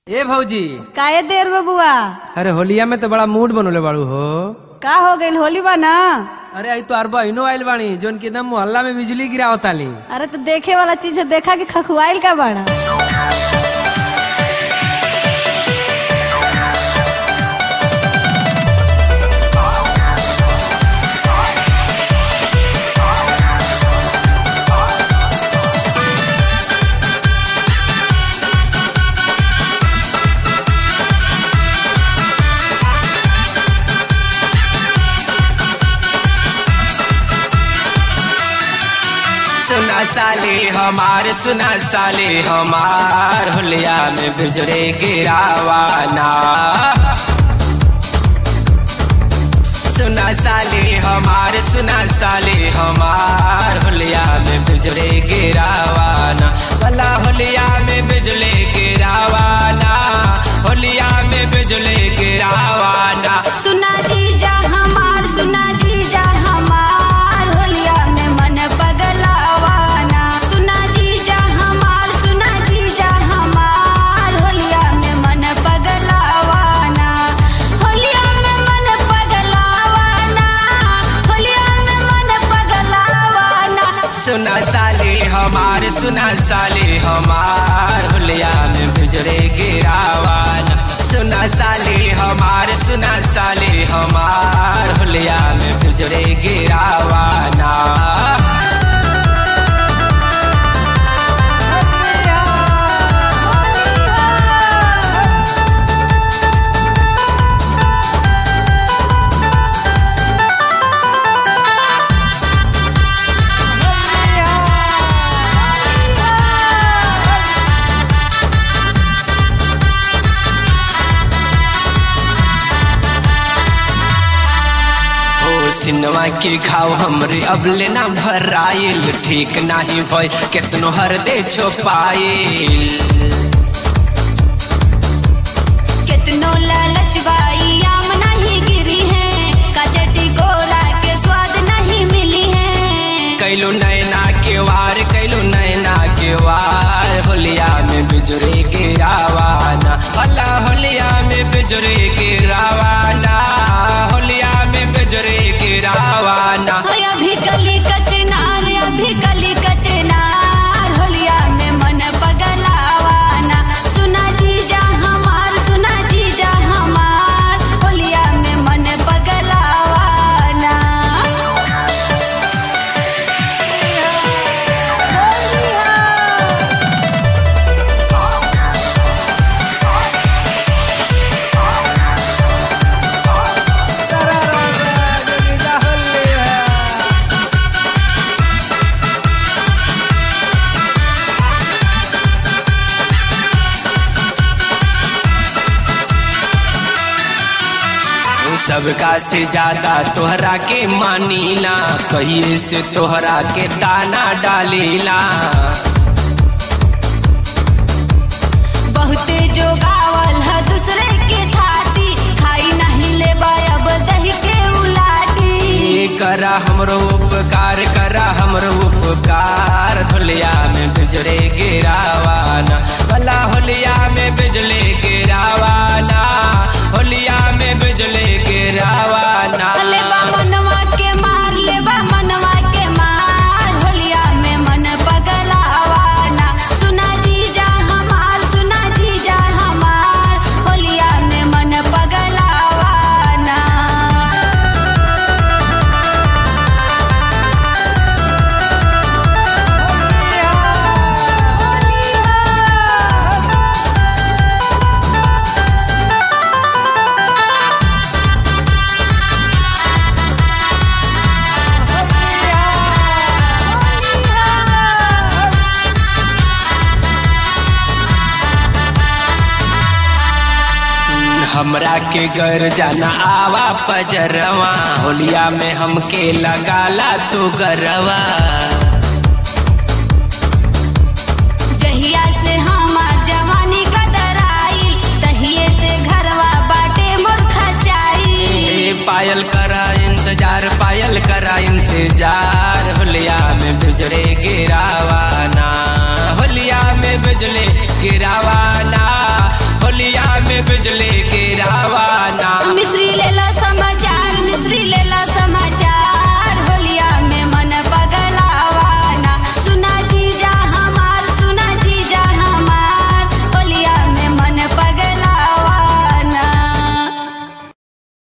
ए भौजी काहे देर बबुआ अरे होलिया में तो बड़ा मूड बनोले बाड़ू हो का हो गइल होली बा ना अरे आई तो अरबा इनो आइल बानी जोन की एकदम मोहल्ला में बिजली गिरावताली अरे तो देखे वाला चीज है देखा कि खखुआइल का बड़ा सुना साले हमार सुना साले हमार होलिया में बिजरे गिरावाना सुना साले हमार सुना साले हमार होलिया में बिजरे गिरावाना भला होलिया में बिजले गिरावाना होलिया में बिजले गिरावाना सुना जीजा हमार सुना जीजा हमार होलिया में मन पगलावाना सुना जीजा हमार सुना जीजा हमार होलिया में मन पगलावाना होलिया में मन पगलावाना होलिया में मन पगलावाना सुना साले हमार सुना साले हमार होलिया में बिजरे गिरावाना सुना साले हमार सुना साले हमार होलिया में बिजरे गिरावाना ओ सिनवा के घाव हमरे अब लेना भराइल ठीक नाही भय केतनो हर दे छुपाइल कितनो लालच बाई आम नहीं गिरी है कचटी गोरा के स्वाद नहीं मिली है कैलो नैना के वार कैलो नैना के वार होलिया में बिजरे गिरावाना अल्लाह होलिया में बिजरे गिरावाना होलिया में बिजरे गिरावाना होय अभी कली कचनार अभी कली कचनार होलिया में मन पगलावाना सुना जीजा हमार सुना जीजा हमार होलिया में मन पगलावाना सबका से ज्यादा तोहरा के मानीला कहिए से तोहरा के दाना डालीला बहुते जो गावल है दूसरे के थाती खाई नहीं ले अब दही के उलाटी ये करा हमरो उपकार करा हमरो उपकार होलिया में बिजले गिरावाना भला होलिया में बिजले गिरावाना होलिया में बिजले गिरावाना लेबा मनवा के मार लेबा मनवा के मार होलिया में मन पगलावाना सुना जीजा हमार सुना जीजा हमार होलिया में मन पगलावाना हमरा के घर जाना आवा पजरवा होलिया में हमके लगाला तू गरवा जहिया से हमार जवानी कदराई तहिए से घरवा बाटे मोर खचाई ए पायल करा इंतजार पायल करा इंतजार होलिया में बिजरे गिरावाना होलिया में बिजले गिरावाना में बिजली